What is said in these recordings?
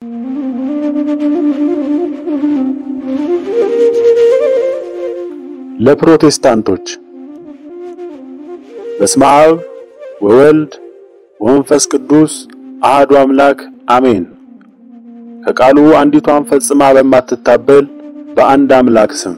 ለፕሮቴስታንቶች በስመ አብ ወወልድ ወመንፈስ ቅዱስ አህዱ አምላክ አሜን። ከቃሉ አንዲቷን ፈጽማ በማትታበል በአንድ አምላክ ስም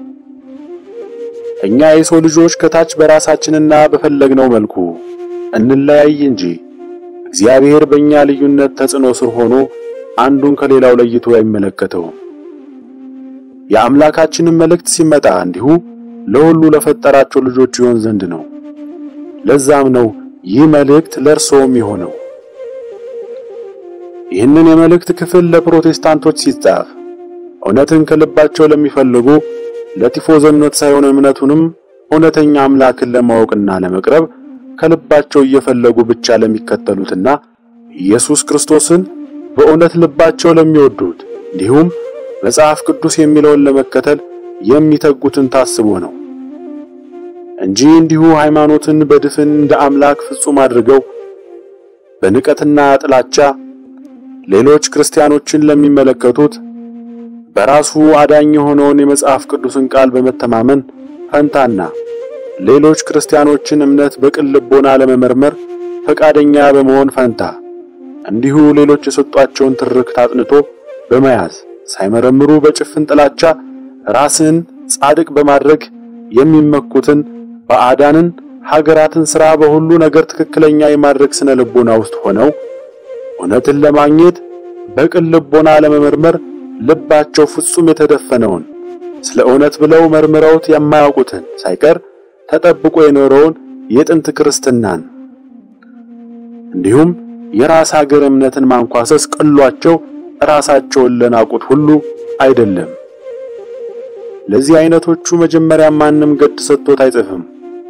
እኛ የሰው ልጆች ከታች በራሳችንና በፈለግነው መልኩ እንለያይ እንጂ እግዚአብሔር በእኛ ልዩነት ተጽዕኖ ስር ሆኖ አንዱን ከሌላው ለይቶ አይመለከተውም። የአምላካችንን መልእክት ሲመጣ እንዲሁ ለሁሉ ለፈጠራቸው ልጆች ይሆን ዘንድ ነው። ለዛም ነው ይህ መልእክት ለእርሶም የሆነው። ይህንን የመልእክት ክፍል ለፕሮቴስታንቶች ሲጻፍ እውነትን ከልባቸው ለሚፈልጉ ለቲፎዞነት ሳይሆን እምነቱንም እውነተኛ አምላክን ለማወቅና ለመቅረብ ከልባቸው እየፈለጉ ብቻ ለሚከተሉትና ኢየሱስ ክርስቶስን በእውነት ልባቸው ለሚወዱት እንዲሁም መጽሐፍ ቅዱስ የሚለውን ለመከተል የሚተጉትን ታስቦ ነው እንጂ እንዲሁ ሃይማኖትን በድፍን እንደ አምላክ ፍጹም አድርገው በንቀትና ጥላቻ ሌሎች ክርስቲያኖችን ለሚመለከቱት በራሱ አዳኝ የሆነውን የመጽሐፍ ቅዱስን ቃል በመተማመን ፈንታና ሌሎች ክርስቲያኖችን እምነት በቅን ልቦና ለመመርመር ፈቃደኛ በመሆን ፈንታ እንዲሁ ሌሎች የሰጧቸውን ትርክት አጥንቶ በመያዝ ሳይመረምሩ በጭፍን ጥላቻ ራስን ጻድቅ በማድረግ የሚመኩትን ባዕዳንን ሀገራትን ሥራ በሁሉ ነገር ትክክለኛ የማድረግ ስነ ልቦና ውስጥ ሆነው እውነትን ለማግኘት በቅን ልቦና ለመመርመር ልባቸው ፍጹም የተደፈነውን ስለ እውነት ብለው መርምረውት የማያውቁትን ሳይቀር ተጠብቆ የኖረውን የጥንት ክርስትናን እንዲሁም የራስ ሀገር እምነትን ማንኳሰስ ቀሏቸው ራሳቸውን ለናቁት ሁሉ አይደለም። ለዚህ አይነቶቹ መጀመሪያ ማንም ገድ ሰጥቶት አይጽፍም።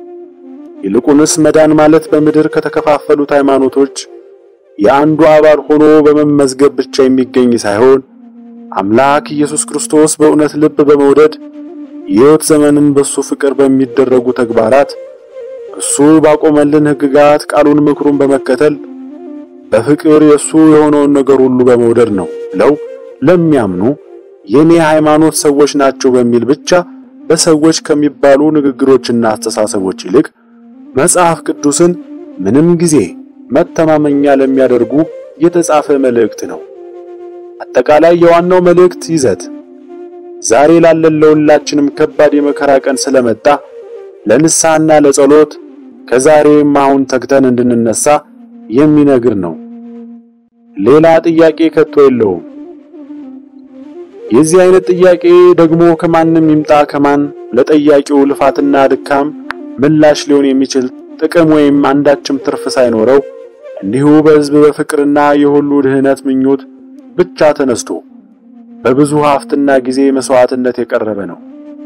ይልቁንስ መዳን ማለት በምድር ከተከፋፈሉት ሃይማኖቶች የአንዱ አባል ሆኖ በመመዝገብ ብቻ የሚገኝ ሳይሆን አምላክ ኢየሱስ ክርስቶስ በእውነት ልብ በመውደድ የሕይወት ዘመንን በሱ ፍቅር በሚደረጉ ተግባራት እሱ ባቆመልን ሕግጋት ቃሉን ምክሩን በመከተል በፍቅር የሱ የሆነውን ነገር ሁሉ በመውደድ ነው ብለው ለሚያምኑ የኔ ሃይማኖት ሰዎች ናቸው በሚል ብቻ በሰዎች ከሚባሉ ንግግሮችና አስተሳሰቦች ይልቅ መጽሐፍ ቅዱስን ምንም ጊዜ መተማመኛ ለሚያደርጉ የተጻፈ መልእክት ነው። አጠቃላይ የዋናው መልእክት ይዘት ዛሬ ላለን ለሁላችንም ከባድ የመከራ ቀን ስለመጣ ለንስሐና ለጸሎት ከዛሬም አሁን ተግተን እንድንነሳ የሚነግር ነው። ሌላ ጥያቄ ከቶ የለውም። የዚህ አይነት ጥያቄ ደግሞ ከማንም ይምጣ ከማን ለጠያቂው ልፋትና ድካም ምላሽ ሊሆን የሚችል ጥቅም ወይም አንዳችም ትርፍ ሳይኖረው እንዲሁ በሕዝብ በፍቅርና የሁሉ ድህነት ምኞት ብቻ ተነስቶ በብዙ ሀብትና ጊዜ መስዋዕትነት የቀረበ ነው።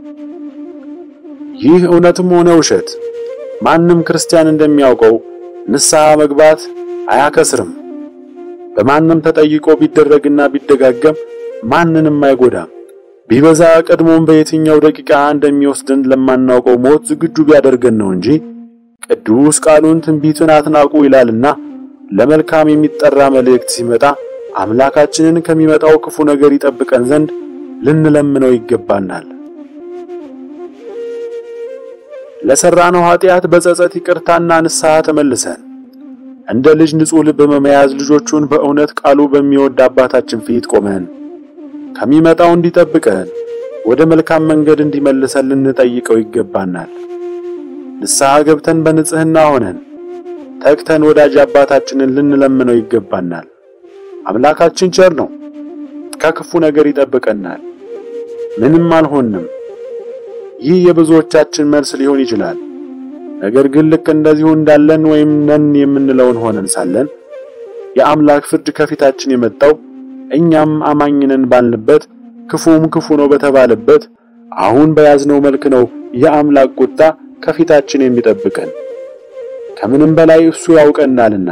ይህ እውነትም ሆነ ውሸት ማንም ክርስቲያን እንደሚያውቀው ንስሐ መግባት አያከስርም። በማንም ተጠይቆ ቢደረግና ቢደጋገም ማንንም አይጎዳም። ቢበዛ ቀድሞም በየትኛው ደቂቃ እንደሚወስድን ለማናውቀው ሞት ዝግጁ ቢያደርገን ነው እንጂ ቅዱስ ቃሉን ትንቢትን አትናቁ ይላልና ለመልካም የሚጠራ መልእክት ሲመጣ አምላካችንን ከሚመጣው ክፉ ነገር ይጠብቀን ዘንድ ልንለምነው ይገባናል። ለሰራነው ኃጢአት በጸጸት ይቅርታና ንስሐ ተመልሰን እንደ ልጅ ንጹሕ ልብ በመያዝ ልጆቹን በእውነት ቃሉ በሚወድ አባታችን ፊት ቆመን ከሚመጣው እንዲጠብቀን ወደ መልካም መንገድ እንዲመልሰን ልንጠይቀው ይገባናል። ንስሐ ገብተን በንጽህና ሆነን ተግተን ወዳጅ አባታችንን ልንለምነው ይገባናል። አምላካችን ቸር ነው፣ ከክፉ ነገር ይጠብቀናል። ምንም አልሆንም። ይህ የብዙዎቻችን መልስ ሊሆን ይችላል። ነገር ግን ልክ እንደዚሁ እንዳለን ወይም ነን የምንለውን ሆነን ሳለን የአምላክ ፍርድ ከፊታችን የመጣው እኛም አማኝነን ባልንበት ክፉም ክፉ ነው በተባለበት አሁን በያዝነው መልክ ነው የአምላክ ቁጣ ከፊታችን የሚጠብቀን ከምንም በላይ እሱ ያውቀናልና።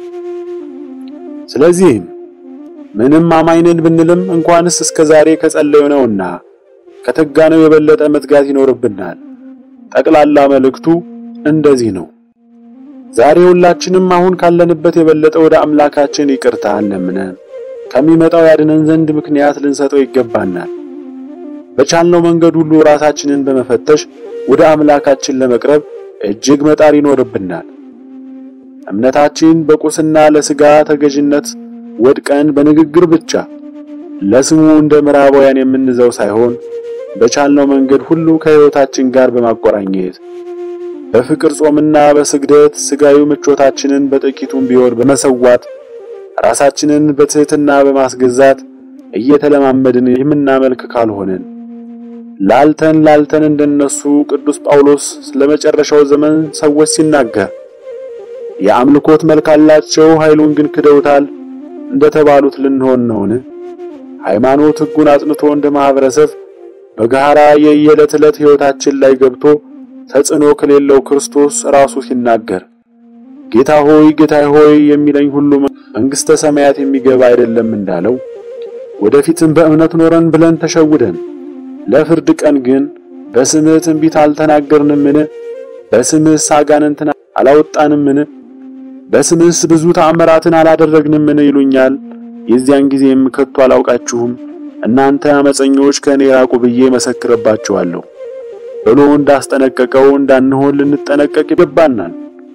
ስለዚህም ምንም አማኝነን ብንልም እንኳንስ እስከ ዛሬ ከጸለየነውና ከተጋነው የበለጠ መትጋት ይኖርብናል። ጠቅላላ መልእክቱ እንደዚህ ነው። ዛሬ ሁላችንም አሁን ካለንበት የበለጠ ወደ አምላካችን ይቅርታ ለምነን ከሚመጣው ያድነን ዘንድ ምክንያት ልንሰጠው ይገባናል። በቻልነው መንገድ ሁሉ ራሳችንን በመፈተሽ ወደ አምላካችን ለመቅረብ እጅግ መጣር ይኖርብናል። እምነታችን በቁስና ለሥጋ ተገዥነት ወድቀን በንግግር ብቻ ለስሙ እንደ ምዕራባውያን የምንዘው ሳይሆን በቻልነው መንገድ ሁሉ ከሕይወታችን ጋር በማቆራኘት በፍቅር ጾምና በስግደት ሥጋዊ ምቾታችንን በጥቂቱም ቢሆን በመሰዋት ራሳችንን በትሕትና በማስገዛት እየተለማመድን የምናመልክ ካልሆነን ላልተን ላልተን እንደነሱ ቅዱስ ጳውሎስ ስለመጨረሻው ዘመን ሰዎች ሲናገር የአምልኮት መልክ አላቸው፣ ኃይሉን ግን ክደውታል እንደተባሉት ልንሆን ነውን? ሃይማኖት ሕጉን አጥንቶ እንደ ማህበረሰብ በጋራ የየዕለት ዕለት ሕይወታችን ላይ ገብቶ ተጽዕኖ ከሌለው ክርስቶስ ራሱ ሲናገር ጌታ ሆይ ጌታ ሆይ የሚለኝ ሁሉ መንግሥተ ሰማያት የሚገባ አይደለም እንዳለው ወደፊትም በእምነት ኖረን ብለን ተሸውደን ለፍርድ ቀን ግን በስምህ ትንቢት አልተናገርንምን? በስምህስ አጋንንትን አላወጣንምን? በስምህስ ብዙ ተአምራትን አላደረግንምን? ይሉኛል። የዚያን ጊዜም ከቶ አላውቃችሁም እናንተ አመፀኞች ከእኔ ራቁ ብዬ መሰክርባችኋለሁ ብሎ እንዳስጠነቀቀው እንዳንሆን ልንጠነቀቅ ይገባናል።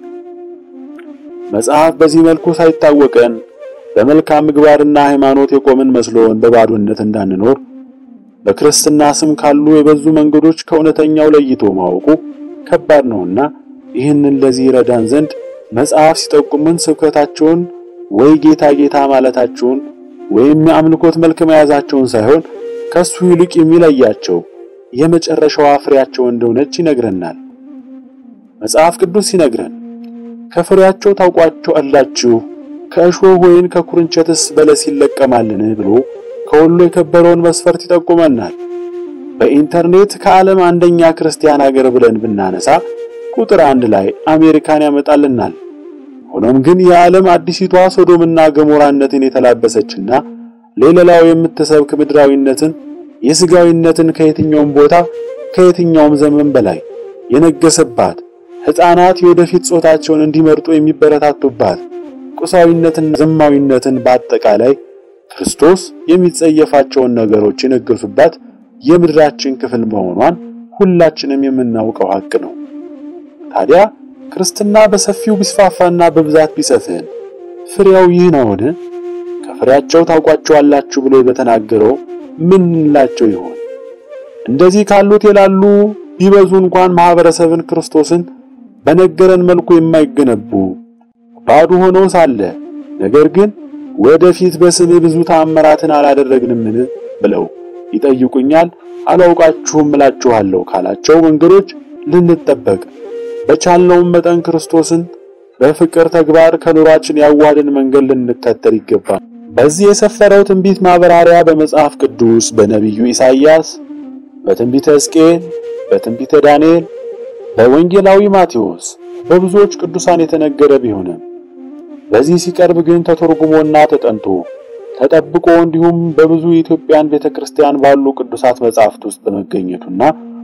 መጽሐፍ በዚህ መልኩ ሳይታወቀን በመልካም ምግባርና ሃይማኖት የቆምን መስሎን በባዶነት እንዳንኖር በክርስትና ስም ካሉ የበዙ መንገዶች ከእውነተኛው ለይቶ ማወቁ ከባድ ነውና ይህንን ለዚህ ረዳን ዘንድ መጽሐፍ ሲጠቁምን ስብከታቸውን ወይ ጌታ ጌታ ማለታቸውን ወይም የአምልኮት መልክ መያዛቸውን ሳይሆን ከሱ ይልቅ የሚለያቸው የመጨረሻዋ ፍሬያቸው እንደሆነች ይነግረናል። መጽሐፍ ቅዱስ ሲነግረን ከፍሬያቸው ታውቋቸው አላችሁ ከእሾህ ወይን ከኩርንቸትስ በለስ ይለቀማልን ብሎ ከሁሉ የከበረውን መስፈርት ይጠቁመናል። በኢንተርኔት ከዓለም አንደኛ ክርስቲያን ሀገር ብለን ብናነሳ ቁጥር አንድ ላይ አሜሪካን ያመጣልናል። ሆኖም ግን የዓለም አዲሲቷ ሶዶምና ገሞራነትን የተላበሰችና ሌላው የምትሰብክ ምድራዊነትን የስጋዊነትን ከየትኛውም ቦታ ከየትኛውም ዘመን በላይ የነገሰባት ሕፃናት የወደፊት ጾታቸውን እንዲመርጡ የሚበረታቱባት ቁሳዊነትና ዘማዊነትን በአጠቃላይ ክርስቶስ የሚጸየፋቸውን ነገሮች የነገሱባት የምድራችን ክፍል መሆኗን ሁላችንም የምናውቀው ሐቅ ነው። ታዲያ ክርስትና በሰፊው ቢስፋፋና በብዛት ቢሰፍን ፍሬያው ይህ ነውን? ከፍሬያቸው ታውቋቸዋላችሁ ብሎ በተናገረው ምን እንላቸው ይሆን? እንደዚህ ካሉት የላሉ ቢበዙ እንኳን ማህበረሰብን ክርስቶስን በነገረን መልኩ የማይገነቡ ባዶ ሆነው ሳለ ነገር ግን ወደፊት በስም ብዙ ተአምራትን አላደረግንምን ብለው ይጠይቁኛል። አላውቃችሁም እላችኋለሁ ካላቸው መንገዶች ልንጠበቅ በቻልነውም መጠን ክርስቶስን በፍቅር ተግባር ከኑሯችን ያዋድን መንገድ ልንከተል ይገባል። በዚህ የሰፈረው ትንቢት ማብራሪያ በመጽሐፍ ቅዱስ በነቢዩ ኢሳይያስ፣ በትንቢተ ሕዝቅኤል፣ በትንቢተ ዳንኤል፣ በወንጌላዊ ማቴዎስ በብዙዎች ቅዱሳን የተነገረ ቢሆንም በዚህ ሲቀርብ ግን ተተርጉሞና ተጠንቶ ተጠብቆ እንዲሁም በብዙ የኢትዮጵያን ቤተክርስቲያን ባሉ ቅዱሳት መጻሕፍት ውስጥ በመገኘቱና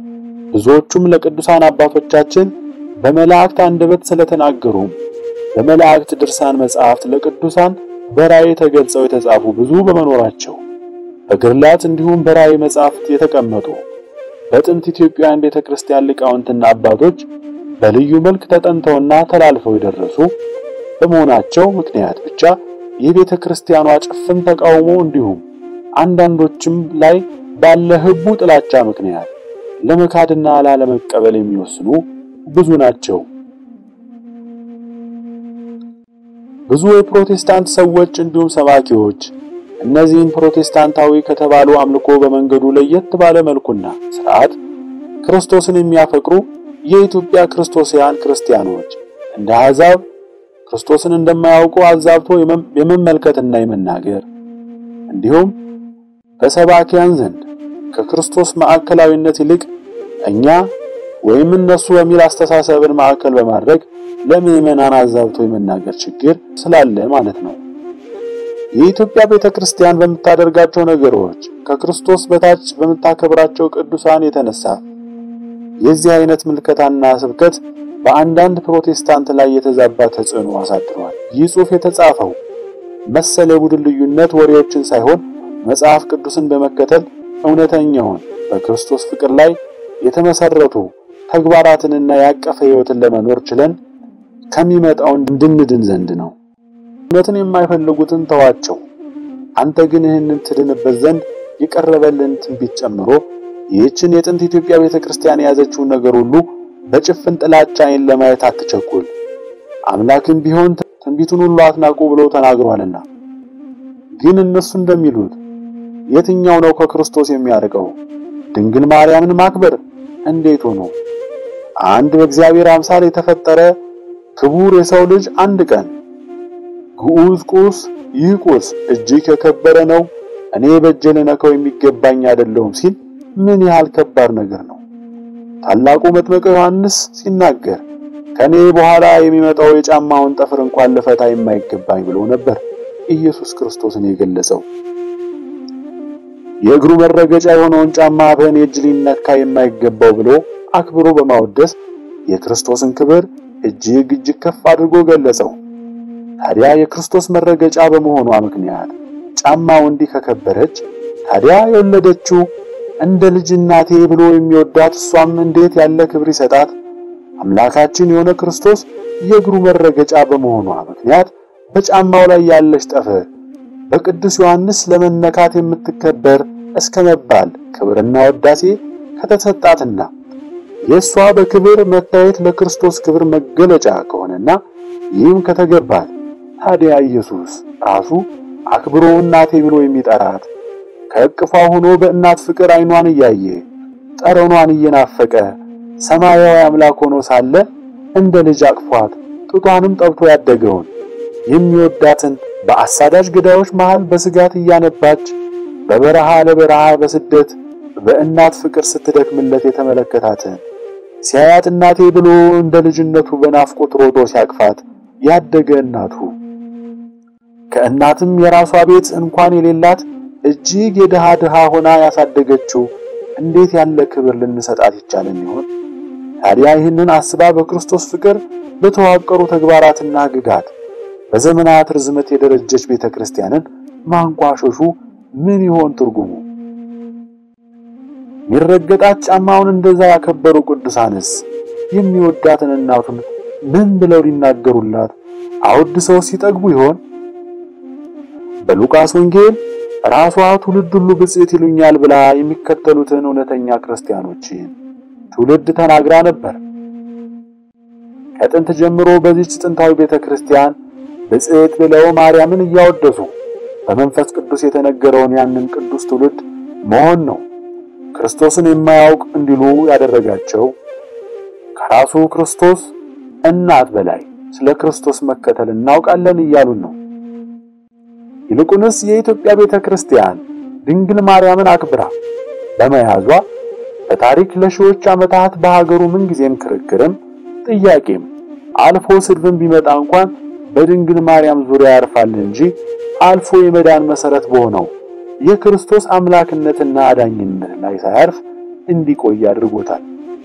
ብዙዎቹም ለቅዱሳን አባቶቻችን በመላእክት አንደበት ስለተናገሩ በመላእክት ድርሳን መጻሕፍት ለቅዱሳን በራእይ ተገልጸው የተጻፉ ብዙ በመኖራቸው በግርላት እንዲሁም በራእይ መጻሕፍት የተቀመጡ በጥንት ኢትዮጵያውያን ቤተክርስቲያን ሊቃውንትና አባቶች በልዩ መልክ ተጠንተውና ተላልፈው የደረሱ በመሆናቸው ምክንያት ብቻ የቤተ ክርስቲያኗ ጭፍን ተቃውሞ እንዲሁም አንዳንዶችም ላይ ባለ ህቡ ጥላቻ ምክንያት ለመካድና ላለመቀበል የሚወስኑ ብዙ ናቸው። ብዙ የፕሮቴስታንት ሰዎች እንዲሁም ሰባኪዎች እነዚህን ፕሮቴስታንታዊ ከተባሉ አምልኮ በመንገዱ ለየት ባለ መልኩና ስርዓት ክርስቶስን የሚያፈቅሩ የኢትዮጵያ ክርስቶሳውያን ክርስቲያኖች እንደ አሕዛብ ክርስቶስን እንደማያውቁ አዛብቶ የመመልከትና የመናገር እንዲሁም በሰባኪያን ዘንድ ከክርስቶስ ማዕከላዊነት ይልቅ እኛ ወይም እነሱ በሚል አስተሳሰብን ማዕከል በማድረግ ለምዕመናን አዛብቶ የመናገር ችግር ስላለ ማለት ነው። የኢትዮጵያ ቤተክርስቲያን በምታደርጋቸው ነገሮች ከክርስቶስ በታች በምታከብራቸው ቅዱሳን የተነሳ የዚህ አይነት ምልከታና ስብከት በአንዳንድ ፕሮቴስታንት ላይ የተዛባ ተጽዕኖ አሳድሯል። ይህ ጽሑፍ የተጻፈው መሰል የቡድን ልዩነት ወሬዎችን ሳይሆን መጽሐፍ ቅዱስን በመከተል እውነተኛውን በክርስቶስ ፍቅር ላይ የተመሰረቱ ተግባራትንና ያቀፈ ሕይወትን ለመኖር ችለን ከሚመጣው እንድንድን ዘንድ ነው። እውነትን የማይፈልጉትን ተዋቸው። አንተ ግን ይህንን ትድንበት ዘንድ የቀረበልን ትንቢት ጨምሮ ይህችን የጥንት ኢትዮጵያ ቤተክርስቲያን የያዘችውን ነገር ሁሉ በጭፍን ጥላቻ ዓይን ለማየት አትቸኩል። አምላክም ቢሆን ትንቢቱን ሁሉ አትናቁ ብሎ ተናግሯልና። ግን እነሱ እንደሚሉት የትኛው ነው ከክርስቶስ የሚያርቀው? ድንግል ማርያምን ማክበር እንዴት ሆኖ? አንድ በእግዚአብሔር አምሳል የተፈጠረ ክቡር የሰው ልጅ አንድ ቀን ግዑዝ ቁስ ይህ ቁስ እጅግ የከበረ ነው፣ እኔ በእጄ ልነካው የሚገባኝ አይደለሁም ሲል ምን ያህል ከባድ ነገር ነው። ታላቁ መጥምቀ ዮሐንስ ሲናገር ከኔ በኋላ የሚመጣው የጫማውን ጠፍር እንኳን ልፈታ የማይገባኝ ብሎ ነበር ኢየሱስ ክርስቶስን የገለጸው። የእግሩ መረገጫ የሆነውን ጫማ በእኔ እጅ ሊነካ የማይገባው ብሎ አክብሮ በማወደስ የክርስቶስን ክብር እጅግ እጅግ ከፍ አድርጎ ገለጸው። ታዲያ የክርስቶስ መረገጫ በመሆኗ ምክንያት ጫማው እንዲህ ከከበረች ታዲያ የወለደችው እንደ ልጅ እናቴ ብሎ የሚወዳት እሷም እንዴት ያለ ክብር ይሰጣት። አምላካችን የሆነ ክርስቶስ የእግሩ መረገጫ በመሆኗ ምክንያት በጫማው ላይ ያለች ጠፍር በቅዱስ ዮሐንስ ለመነካት የምትከበር እስከ መባል ክብርና ወዳሴ ከተሰጣትና የእሷ በክብር መታየት ለክርስቶስ ክብር መገለጫ ከሆነና ይህም ከተገባት ታዲያ ኢየሱስ ራሱ አክብሮ እናቴ ብሎ የሚጠራት ከእቅፏ ሆኖ በእናት ፍቅር ዓይኗን እያየ ጠረኗን እየናፈቀ ሰማያዊ አምላክ ሆኖ ሳለ እንደ ልጅ አቅፏት ጡቷንም ጠብቶ ያደገውን የሚወዳትን በአሳዳጅ ገዳዮች መሃል በስጋት እያነባች በበረሃ ለበረሃ በስደት በእናት ፍቅር ስትደክምለት የተመለከታትን ሲያያት እናቴ ብሎ እንደ ልጅነቱ በናፍቆት ሮጦ ሲያቅፋት ያደገ እናቱ ከእናትም የራሷ ቤት እንኳን የሌላት እጅግ የድሃ ድሃ ሆና ያሳደገችው እንዴት ያለ ክብር ልንሰጣት ይቻለን ይሆን? ታዲያ ይህንን አስባ በክርስቶስ ፍቅር በተዋቀሩ ተግባራትና ሕግጋት በዘመናት ርዝመት የደረጀች ቤተክርስቲያንን ማንቋሸሹ ምን ይሆን ትርጉሙ? የሚረገጣት ጫማውን እንደዛ ያከበሩ ቅዱሳንስ የሚወዳትን እናቱን ምን ብለው ሊናገሩላት አወድሰው ሲጠግቡ ይሆን? በሉቃስ ወንጌል ራሷ ትውልድ ሁሉ ብፅዕት ይሉኛል ብላ የሚከተሉትን እውነተኛ ክርስቲያኖችን ትውልድ ተናግራ ነበር። ከጥንት ጀምሮ በዚች ጥንታዊ ቤተክርስቲያን ብፅዕት ብለው ማርያምን እያወደሱ በመንፈስ ቅዱስ የተነገረውን ያንን ቅዱስ ትውልድ መሆን ነው ክርስቶስን የማያውቅ እንዲሉ ያደረጋቸው። ከራሱ ክርስቶስ እናት በላይ ስለ ክርስቶስ መከተል እናውቃለን እያሉን ነው። ይልቁንስ የኢትዮጵያ ቤተክርስቲያን ድንግል ማርያምን አክብራ በመያዟ በታሪክ ለሺዎች ዓመታት በሀገሩ ምንጊዜም ክርክርም ጥያቄም አልፎ ስድብም ቢመጣ እንኳን በድንግል ማርያም ዙሪያ ያርፋል እንጂ አልፎ የመዳን መሰረት በሆነው የክርስቶስ አምላክነትና አዳኝነት ላይ ሳያርፍ እንዲቆይ አድርጎታል።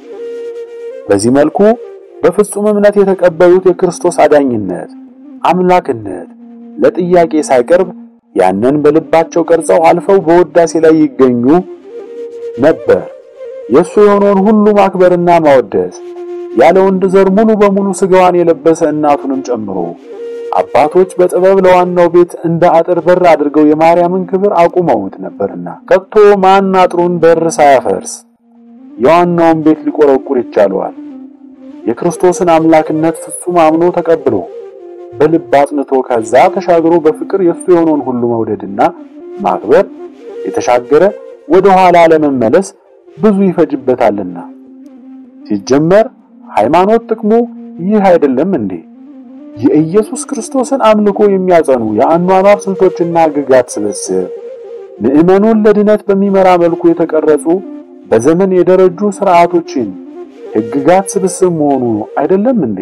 በዚህ መልኩ በፍጹም እምነት የተቀበሉት የክርስቶስ አዳኝነት፣ አምላክነት ለጥያቄ ሳይቀርብ ያንን በልባቸው ቀርጸው አልፈው በውዳሴ ላይ ይገኙ ነበር። የእሱ የሆነውን ሁሉ ማክበርና ማወደስ ያለ ወንድ ዘር ሙሉ በሙሉ ስጋዋን የለበሰ እናቱንም ጨምሮ አባቶች በጥበብ ለዋናው ቤት እንደ አጥር በር አድርገው የማርያምን ክብር አቁመውት ነበርና ከቶ ማን አጥሩን በር ሳያፈርስ የዋናውን ቤት ሊቆረቁር ይቻለዋል? የክርስቶስን አምላክነት ፍጹም አምኖ ተቀብሎ በልብ አጽንቶ ከዛ ተሻግሮ በፍቅር የሱ የሆነውን ሁሉ መውደድና ማክበር የተሻገረ ወደ ኋላ ለመመለስ ብዙ ይፈጅበታልና። ሲጀመር ሃይማኖት ጥቅሙ ይህ አይደለም እንዴ? የኢየሱስ ክርስቶስን አምልኮ የሚያጸኑ የአኗኗር ስልቶችና ሕግጋት ስብስብ ምዕመኑን ለድነት በሚመራ መልኩ የተቀረጹ በዘመን የደረጁ ስርዓቶችን ሕግጋት ስብስብ መሆኑ አይደለም እንዴ?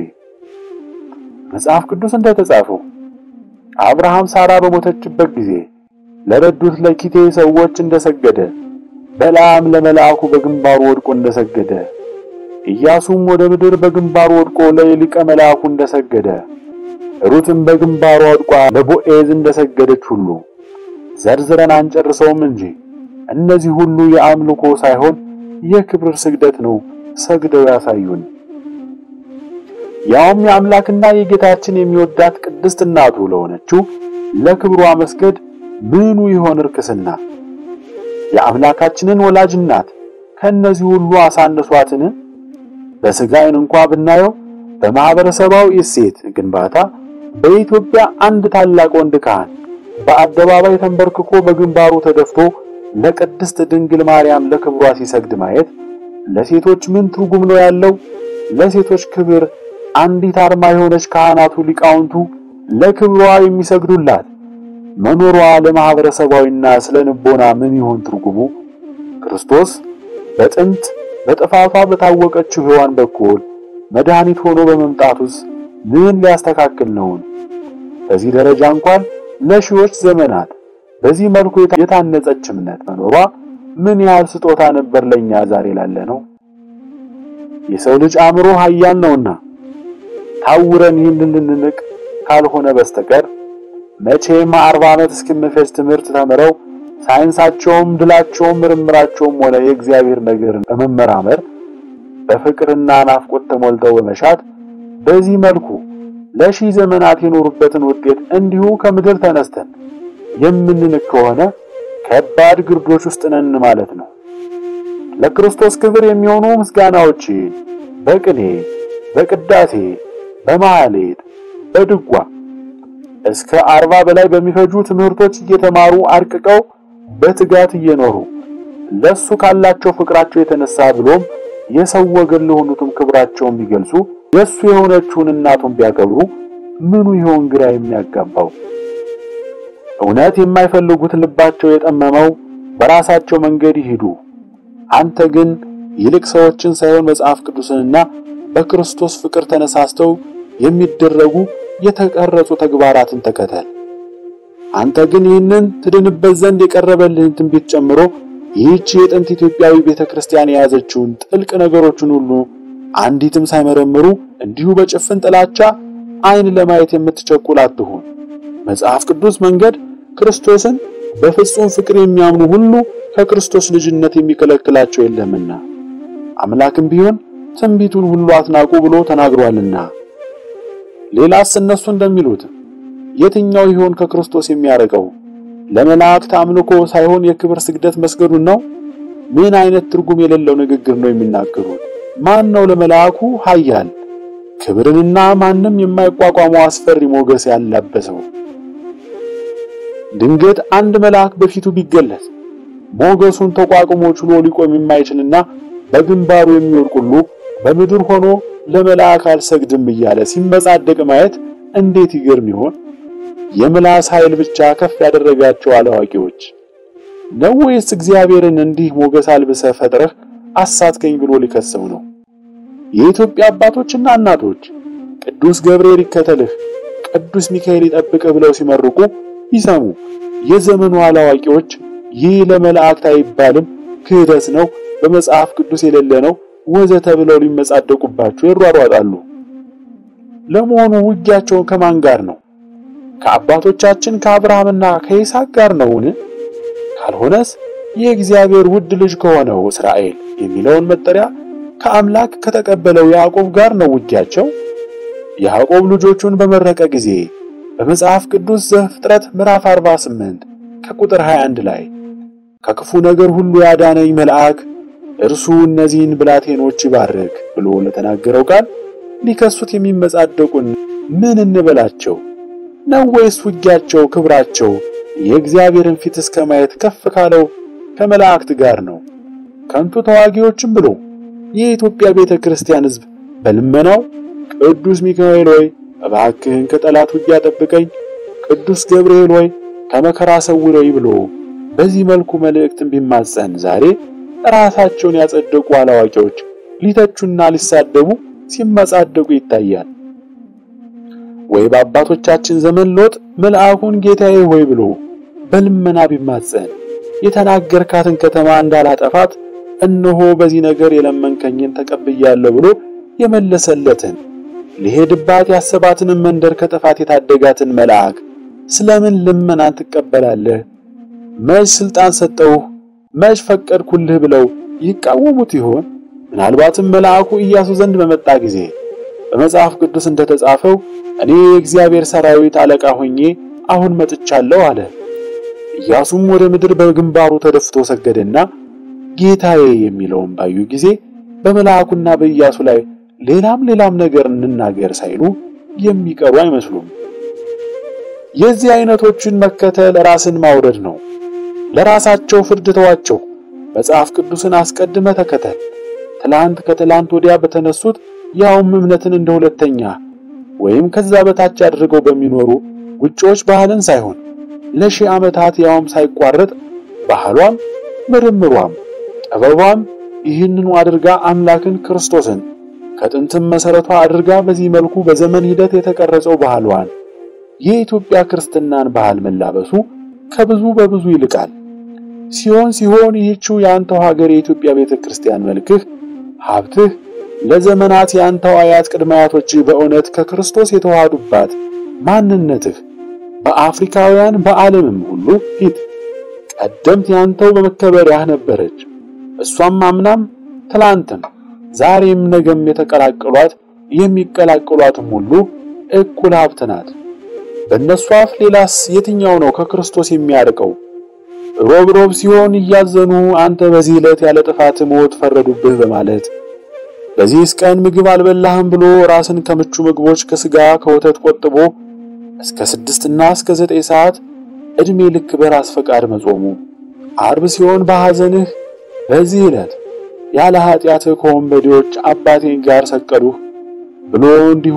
መጽሐፍ ቅዱስ እንደተጻፈው አብርሃም ሳራ በሞተችበት ጊዜ ለረዱት ለኪቴ ሰዎች እንደሰገደ፣ በለዓም ለመልአኩ በግንባሩ ወድቆ እንደሰገደ፣ ኢያሱም ወደ ምድር በግንባሩ ወድቆ ለሊቀ መልአኩ እንደሰገደ፣ ሩትም በግንባሯ ወድቋ ለቦዔዝ እንደሰገደች ሁሉ ዘርዝረን አንጨርሰውም እንጂ እነዚህ ሁሉ የአምልኮ ሳይሆን የክብር ስግደት ነው ሰግደው ያሳዩን። ያውም የአምላክና የጌታችን የሚወዳት ቅድስት እናቱ ለሆነችው ለክብሯ መስገድ ምኑ ይሆን ርክስና? የአምላካችንን ወላጅ እናት ከእነዚህ ሁሉ አሳነሷትን? በሥጋ ዓይን እንኳ ብናየው በማህበረሰባዊ እሴት ግንባታ በኢትዮጵያ አንድ ታላቅ ወንድ ካህን በአደባባይ ተንበርክኮ በግንባሩ ተደፍቶ ለቅድስት ድንግል ማርያም ለክብሯ ሲሰግድ ማየት ለሴቶች ምን ትርጉም ነው ያለው? ለሴቶች ክብር አንዲት አርማ የሆነች ካህናቱ ሊቃውንቱ ለክብሯ የሚሰግዱላት መኖሯ ለማህበረሰባዊና ስለ ንቦና ምን ይሆን ትርጉሙ? ክርስቶስ በጥንት በጥፋቷ በታወቀችው ሔዋን በኩል መድኃኒት ሆኖ በመምጣቱስ ምን ሊያስተካክል ነውን? በዚህ ደረጃ እንኳን ለሺዎች ዘመናት በዚህ መልኩ የታነጸች እምነት መኖሯ ምን ያህል ስጦታ ነበር ለኛ ዛሬ ላለ ነው። የሰው ልጅ አእምሮ ኃያል ነውና ታውረን ይህንን ልንንቅ ካልሆነ በስተቀር መቼም አርባ ዓመት እስኪመፈጅ ትምህርት ተምረው ሳይንሳቸውም ድላቸውም ምርምራቸውም ሆነ የእግዚአብሔር ነገርን በመመራመር በፍቅርና ናፍቆት ተሞልተው በመሻት በዚህ መልኩ ለሺህ ዘመናት የኖሩበትን ውጤት እንዲሁ ከምድር ተነስተን የምንንቅ ከሆነ ከባድ ግርዶች ውስጥ ነን ማለት ነው። ለክርስቶስ ክብር የሚሆኑ ምስጋናዎች በቅኔ፣ በቅዳሴ፣ በማህሌት፣ በድጓ እስከ አርባ በላይ በሚፈጁ ትምህርቶች እየተማሩ አርቅቀው በትጋት እየኖሩ ለሱ ካላቸው ፍቅራቸው የተነሳ ብሎም የሰው ወገን ለሆኑትም ክብራቸውን ቢገልጹ የሱ የሆነችውን እናቱን ቢያከብሩ ምኑ ይሆን ግራ የሚያጋባው? እውነት የማይፈልጉት ልባቸው የጠመመው በራሳቸው መንገድ ይሂዱ። አንተ ግን ይልቅ ሰዎችን ሳይሆን መጽሐፍ ቅዱስንና በክርስቶስ ፍቅር ተነሳስተው የሚደረጉ የተቀረጹ ተግባራትን ተከተል። አንተ ግን ይህንን ትድንበት ዘንድ የቀረበልህን ትንቢት ጨምሮ ይህች የጥንት ኢትዮጵያዊ ቤተክርስቲያን የያዘችውን ጥልቅ ነገሮችን ሁሉ አንዲትም ሳይመረምሩ እንዲሁ በጭፍን ጥላቻ ዓይን ለማየት የምትቸኩል አትሁን። መጽሐፍ ቅዱስ መንገድ ክርስቶስን በፍጹም ፍቅር የሚያምኑ ሁሉ ከክርስቶስ ልጅነት የሚከለክላቸው የለምና አምላክም ቢሆን ትንቢቱን ሁሉ አትናቁ ብሎ ተናግሯልና። ሌላስ እነሱ እንደሚሉት የትኛው ይሆን ከክርስቶስ የሚያርቀው? ለመላእክት አምልኮ ሳይሆን የክብር ስግደት መስገዱን ነው? ምን አይነት ትርጉም የሌለው ንግግር ነው የሚናገሩት? ማን ነው ለመልአኩ ኃያል ክብርንና ማንም የማይቋቋመው አስፈሪ ሞገስ ያላበሰው? ድንገት አንድ መልአክ በፊቱ ቢገለጽ ሞገሱን ተቋቁሞ ችሎ ሊቆም የማይችልና በግንባሩ የሚወድቅ ሁሉ በምድር ሆኖ ለመልአክ አልሰግድም እያለ ሲመጻደቅ ማየት እንዴት ይገርም ይሆን? የምላስ ኃይል ብቻ ከፍ ያደረጋቸው አላዋቂዎች ነው ወይስ እግዚአብሔርን እንዲህ ሞገስ አልብሰህ ፈጥረህ አሳትከኝ ብሎ ሊከሰው ነው? የኢትዮጵያ አባቶችና እናቶች ቅዱስ ገብርኤል ይከተልህ፣ ቅዱስ ሚካኤል ይጠብቅህ ብለው ሲመርቁ ይሰሙ የዘመኑ አላዋቂዎች ይህ ለመላእክት አይባልም፣ ክህደት ነው፣ በመጽሐፍ ቅዱስ የሌለ ነው ወዘተ ብለው ሊመጻደቁባቸው ይሯሯጣሉ። ለመሆኑ ውጊያቸውን ከማን ጋር ነው? ከአባቶቻችን ከአብርሃምና ከይስሐቅ ጋር ነውን? ካልሆነስ የእግዚአብሔር ውድ ልጅ ከሆነው እስራኤል የሚለውን መጠሪያ ከአምላክ ከተቀበለው ያዕቆብ ጋር ነው ውጊያቸው። ያዕቆብ ልጆቹን በመረቀ ጊዜ በመጽሐፍ ቅዱስ ዘፍጥረት ምዕራፍ 48 ከቁጥር 21 ላይ ከክፉ ነገር ሁሉ ያዳነኝ መልአክ እርሱ እነዚህን ብላቴኖች ይባርክ ብሎ ለተናገረው ቃል ሊከሱት የሚመጻደቁን ምን እንበላቸው ነው? ወይስ ውጊያቸው ክብራቸው የእግዚአብሔርን ፊት እስከ ማየት ከፍ ካለው ከመላእክት ጋር ነው? ከንቱ ተዋጊዎችም ብሎ የኢትዮጵያ ቤተ ክርስቲያን ሕዝብ በልመናው ቅዱስ ሚካኤል ሆይ እባክህን ከጠላት ውጊያ ጠብቀኝ፣ ቅዱስ ገብርኤል ሆይ ከመከራ ሰውረኝ ብሎ በዚህ መልኩ መልእክትን ቢማጸን ዛሬ ራሳቸውን ያጸደቁ አላዋቂዎች ሊተቹና ሊሳደቡ ሲመጻደቁ ይታያል። ወይ በአባቶቻችን ዘመን ሎጥ መልአኩን ጌታዬ ሆይ ብሎ በልመና ቢማጸን የተናገርካትን ከተማ እንዳላጠፋት እነሆ በዚህ ነገር የለመንከኝን ተቀብያለሁ ብሎ የመለሰለትን ሊሄድባት ያሰባትንም መንደር ከጥፋት የታደጋትን መልአክ ስለምን ልመናን ትቀበላለህ? መች ስልጣን ሰጠውህ? መች ፈቀድኩልህ? ብለው ይቃወሙት ይሆን? ምናልባትም መልአኩ ኢያሱ ዘንድ በመጣ ጊዜ በመጽሐፍ ቅዱስ እንደተጻፈው እኔ የእግዚአብሔር ሰራዊት አለቃ ሆኜ አሁን መጥቻለሁ አለ። ኢያሱም ወደ ምድር በግንባሩ ተደፍቶ ሰገደና ጌታዬ የሚለውን ባዩ ጊዜ በመልአኩና በኢያሱ ላይ ሌላም ሌላም ነገር እንናገር ሳይሉ የሚቀሩ አይመስሉም። የዚህ አይነቶችን መከተል ራስን ማውረድ ነው። ለራሳቸው ፍርድ ተዋቸው። መጽሐፍ ቅዱስን አስቀድመ ተከተል። ትላንት ከትላንት ወዲያ በተነሱት ያውም እምነትን እንደ ሁለተኛ ወይም ከዛ በታች አድርገው በሚኖሩ ውጪዎች ባህልን ሳይሆን ለሺህ ዓመታት ያውም ሳይቋረጥ ባህሏም ምርምሯም ጥበቧም ይህንኑ አድርጋ አምላክን ክርስቶስን ከጥንትም መሰረቷ አድርጋ በዚህ መልኩ በዘመን ሂደት የተቀረጸው ባህሏን የኢትዮጵያ ክርስትናን ባህል መላበሱ ከብዙ በብዙ ይልቃል። ሲሆን ሲሆን ይህችው የአንተው ሀገር የኢትዮጵያ ቤተ ክርስቲያን መልክህ፣ ሀብትህ ለዘመናት የአንተው አያት ቅድመ አያቶችህ በእውነት ከክርስቶስ የተዋሃዱባት ማንነትህ በአፍሪካውያን በዓለምም ሁሉ ፊት ቀደምት ያንተው በመከበሪያህ ነበረች። እሷም አምናም ትላንትም ዛሬም ነገም የተቀላቀሏት የሚቀላቀሏትም ሁሉ እኩል ሀብት ናት። በእነሱ አፍ ሌላስ የትኛው ነው ከክርስቶስ የሚያርቀው? ሮብ ሮብ ሲሆን እያዘኑ አንተ በዚህ ዕለት ያለ ጥፋት ሞት ፈረዱብህ በማለት በዚህስ ቀን ምግብ አልበላህም ብሎ ራስን ከምቹ ምግቦች ከስጋ ከወተት ቆጥቦ እስከ ስድስትና እስከ ዘጠኝ ሰዓት ዕድሜ ልክ በራስ ፈቃድ መጾሙ፣ አርብ ሲሆን በሐዘንህ በዚህ ዕለት ያለ ኃጢአትህ ከወንበዴዎች አባቴን ጋር ሰቀሉህ ብሎ እንዲሁ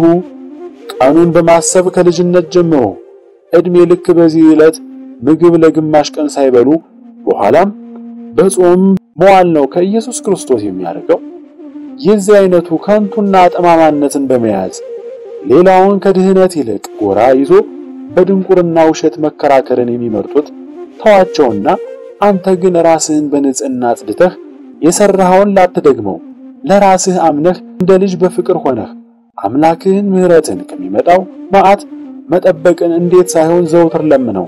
ቀኑን በማሰብ ከልጅነት ጀምሮ ዕድሜ ልክ በዚህ ዕለት ምግብ ለግማሽ ቀን ሳይበሉ በኋላም በጾም መዋል ነው ከኢየሱስ ክርስቶስ የሚያደርገው። የዚህ አይነቱ ከንቱና ጠማማነትን በመያዝ ሌላውን ከድህነት ይልቅ ጎራ ይዞ በድንቁርና ውሸት መከራከርን የሚመርጡት ተዋቸውና አንተ ግን ራስህን በንጽህና አጽድተህ የሰራኸውን ላትደግመው ለራስህ አምነህ እንደ ልጅ በፍቅር ሆነህ አምላክህን ምሕረትን ከሚመጣው መዓት መጠበቅን እንዴት ሳይሆን ዘውትር ለምነው።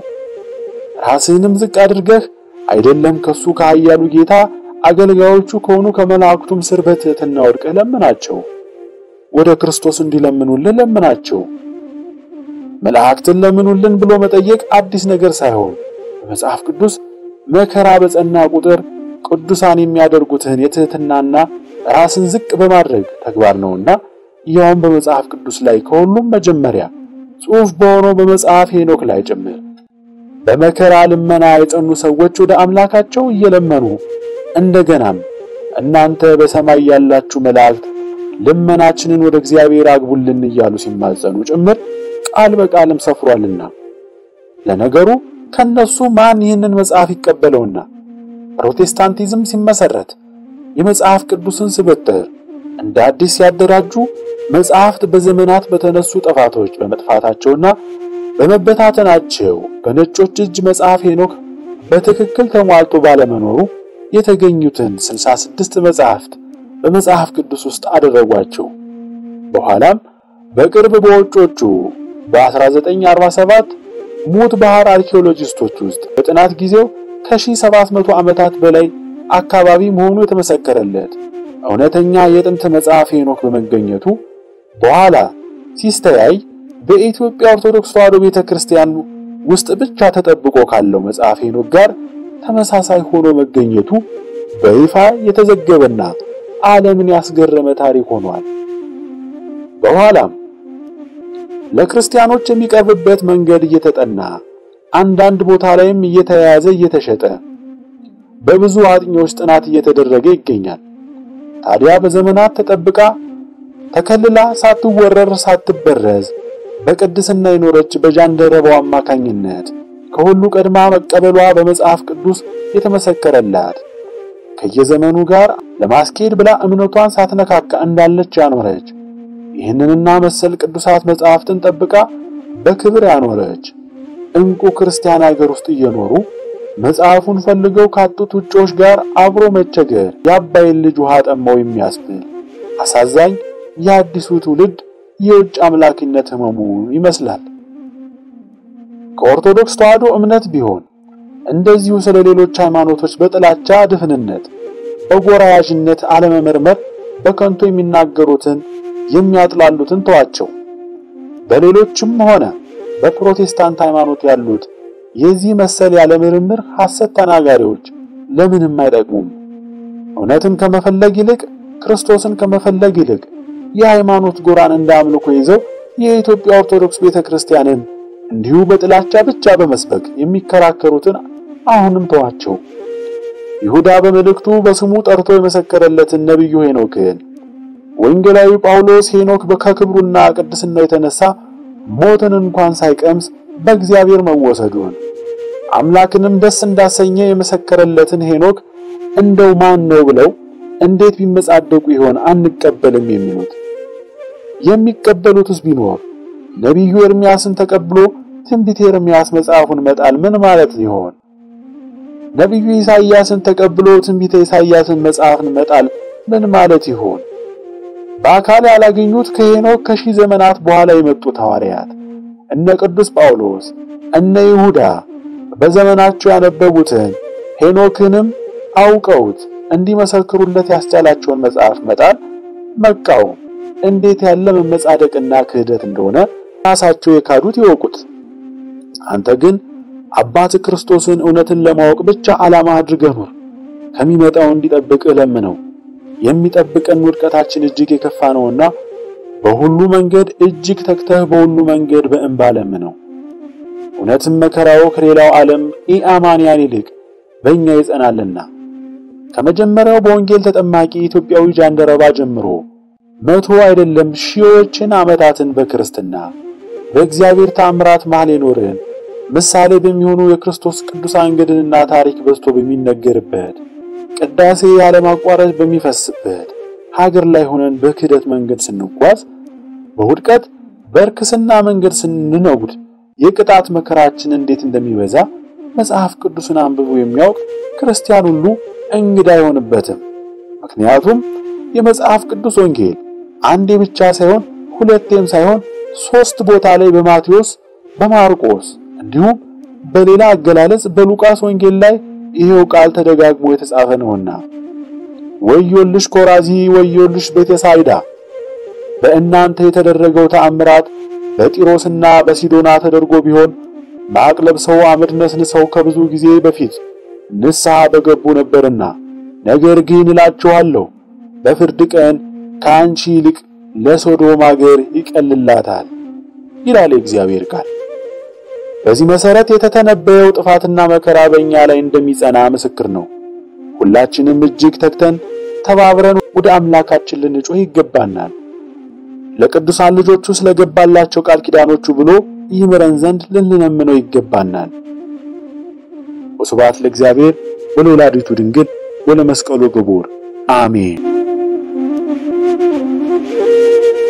ራስህንም ዝቅ አድርገህ አይደለም ከሱ ከኃያሉ ጌታ አገልጋዮቹ ከሆኑ ከመላእክቱም ስር በትሕትና ወድቀህ ለምናቸው። ወደ ክርስቶስ እንዲለምኑልን ለምናቸው። መላእክትን ለምኑልን ብሎ መጠየቅ አዲስ ነገር ሳይሆን በመጽሐፍ ቅዱስ መከራ በጸና ቁጥር ቅዱሳን የሚያደርጉትን የትሕትናና ራስን ዝቅ በማድረግ ተግባር ነውና ያውም በመጽሐፍ ቅዱስ ላይ ከሁሉም መጀመሪያ ጽሑፍ በሆነው በመጽሐፍ ሄኖክ ላይ ጭምር በመከራ ልመና የጸኑ ሰዎች ወደ አምላካቸው እየለመኑ እንደገናም እናንተ በሰማይ ያላችሁ መላእክት ልመናችንን ወደ እግዚአብሔር አግቡልን እያሉ ሲማጸኑ ጭምር ቃል በቃልም ሰፍሯልና። ለነገሩ ከነሱ ማን ይህንን መጽሐፍ ይቀበለውና? ፕሮቴስታንቲዝም ሲመሰረት የመጽሐፍ ቅዱስን ስብጥር እንደ አዲስ ሲያደራጁ መጽሐፍት በዘመናት በተነሱ ጥፋቶች በመጥፋታቸውና በመበታተናቸው በነጮች እጅ መጽሐፍ ሄኖክ በትክክል ተሟልቶ ባለመኖሩ የተገኙትን 66 መጽሐፍት በመጽሐፍ ቅዱስ ውስጥ አደረጓቸው። በኋላም በቅርብ በውጮቹ በ1947 ሙት ባህር አርኪኦሎጂስቶች ውስጥ በጥናት ጊዜው ከ1700 ዓመታት በላይ አካባቢ መሆኑ የተመሰከረለት እውነተኛ የጥንት መጽሐፍ ሄኖክ በመገኘቱ በኋላ ሲስተያይ በኢትዮጵያ ኦርቶዶክስ ተዋሕዶ ቤተክርስቲያን ውስጥ ብቻ ተጠብቆ ካለው መጽሐፍ ሄኖክ ጋር ተመሳሳይ ሆኖ መገኘቱ በይፋ የተዘገበና ዓለምን ያስገረመ ታሪክ ሆኗል። በኋላም ለክርስቲያኖች የሚቀርብበት መንገድ እየተጠና አንዳንድ ቦታ ላይም እየተያያዘ እየተሸጠ በብዙ አጥኚዎች ጥናት እየተደረገ ይገኛል። ታዲያ በዘመናት ተጠብቃ ተከልላ ሳትወረር ሳትበረዝ በቅድስና የኖረች በጃንደረባው አማካኝነት ከሁሉ ቀድማ መቀበሏ በመጽሐፍ ቅዱስ የተመሰከረላት ከየዘመኑ ጋር ለማስኬድ ብላ እምነቷን ሳትነካካ እንዳለች ያኖረች ይህንንና መሰል ቅዱሳት መጽሐፍትን ጠብቃ በክብር ያኖረች እንቁ ክርስቲያን ሀገር ውስጥ እየኖሩ መጽሐፉን ፈልገው ካጡት ውጪዎች ጋር አብሮ መቸገር የአባይን ልጅ ውሃ ጠማው የሚያስብል አሳዛኝ የአዲሱ ትውልድ የውጭ አምላኪነት ህመሙ ይመስላል። ከኦርቶዶክስ ተዋሕዶ እምነት ቢሆን እንደዚሁ ስለ ሌሎች ሃይማኖቶች በጥላቻ ድፍንነት፣ በጎራ ያዥነት አለመመርመር በከንቱ የሚናገሩትን የሚያጥላሉትን ተዋቸው። በሌሎችም ሆነ በፕሮቴስታንት ሃይማኖት ያሉት የዚህ መሰል ያለ ምርምር ሐሰት ተናጋሪዎች ለምንም አይጠቅሙም። እውነትን ከመፈለግ ይልቅ ክርስቶስን ከመፈለግ ይልቅ የሃይማኖት ጎራን እንደ አምልኮ ይዘው የኢትዮጵያ ኦርቶዶክስ ቤተክርስቲያንን እንዲሁ በጥላቻ ብቻ በመስበክ የሚከራከሩትን አሁንም ተዋቸው። ይሁዳ በመልእክቱ በስሙ ጠርቶ የመሰከረለትን ነቢዩ ሄኖክን ወንጌላዊ ጳውሎስ ሄኖክ ከክብሩና ቅድስናው የተነሳ ሞትን እንኳን ሳይቀምስ በእግዚአብሔር መወሰዱን አምላክንም ደስ እንዳሰኘ የመሰከረለትን ሄኖክ እንደው ማን ነው ብለው እንዴት ቢመጻደቁ ይሆን አንቀበልም የሚሉት? የሚቀበሉትስ ቢኖር ነቢዩ ኤርምያስን ተቀብሎ ትንቢተ ኤርምያስ መጽሐፉን መጣል ምን ማለት ይሆን? ነቢዩ ኢሳይያስን ተቀብሎ ትንቢተ ኢሳይያስን መጽሐፍን መጣል ምን ማለት ይሆን? በአካል ያላገኙት ከሄኖክ ከሺህ ዘመናት በኋላ የመጡት ሐዋርያት እነ ቅዱስ ጳውሎስ እነ ይሁዳ በዘመናቸው ያነበቡትን ሄኖክንም አውቀውት እንዲመሰክሩለት ያስቻላቸውን መጽሐፍ መጣል መቃወም እንዴት ያለ መመጻደቅና ክህደት እንደሆነ ራሳቸው የካዱት ይወቁት። አንተ ግን አባት ክርስቶስን እውነትን ለማወቅ ብቻ ዓላማ አድርገህ ኑር። ከሚመጣው እንዲጠብቅህ ለምነው። የሚጠብቀን ውድቀታችን እጅግ የከፋ ነውና በሁሉ መንገድ እጅግ ተግተህ በሁሉ መንገድ በእንባ ለምነው። እውነትም መከራው ከሌላው ዓለም ኢአማንያን ይልቅ በእኛ ይጸናልና ከመጀመሪያው በወንጌል ተጠማቂ ኢትዮጵያዊ ጃንደረባ ጀምሮ መቶ አይደለም ሺዎችን ዓመታትን በክርስትና በእግዚአብሔር ታምራት መሃል የኖርን ምሳሌ በሚሆኑ የክርስቶስ ቅዱሳን ገድልና ታሪክ በዝቶ በሚነገርበት ቅዳሴ ያለማቋረጥ በሚፈስበት ሀገር ላይ ሆነን በክህደት መንገድ ስንጓዝ በውድቀት በርክስና መንገድ ስንነጉድ የቅጣት መከራችን እንዴት እንደሚበዛ መጽሐፍ ቅዱስን አንብቦ የሚያውቅ ክርስቲያን ሁሉ እንግዳ አይሆንበትም። ምክንያቱም የመጽሐፍ ቅዱስ ወንጌል አንዴ ብቻ ሳይሆን ሁለቴም ሳይሆን ሶስት ቦታ ላይ በማቴዎስ፣ በማርቆስ እንዲሁም በሌላ አገላለጽ በሉቃስ ወንጌል ላይ ይሄው ቃል ተደጋግሞ የተጻፈ ነውና ወዮልሽ ኮራዚ፣ ወዮልሽ ቤተሳይዳ በእናንተ የተደረገው ተአምራት በጢሮስና በሲዶና ተደርጎ ቢሆን ማቅ ለብሰው አመድ ነስንሰው ከብዙ ጊዜ በፊት ንስሐ በገቡ ነበርና፣ ነገር ግን እላችኋለሁ በፍርድ ቀን ከአንቺ ይልቅ ለሶዶም አገር ይቀልላታል ይላል የእግዚአብሔር ቃል። በዚህ መሰረት የተተነበየው ጥፋትና መከራ በእኛ ላይ እንደሚጸና ምስክር ነው። ሁላችንም እጅግ ተግተን ተባብረን ወደ አምላካችን ልንጮህ ይገባናል። ለቅዱሳን ልጆቹ ስለገባላቸው ቃል ኪዳኖቹ ብሎ ይምረን ዘንድ ልንለምነው ይገባናል። ወስብሐት ለእግዚአብሔር ወለወላዲቱ ድንግል ወለመስቀሉ ክቡር አሜን።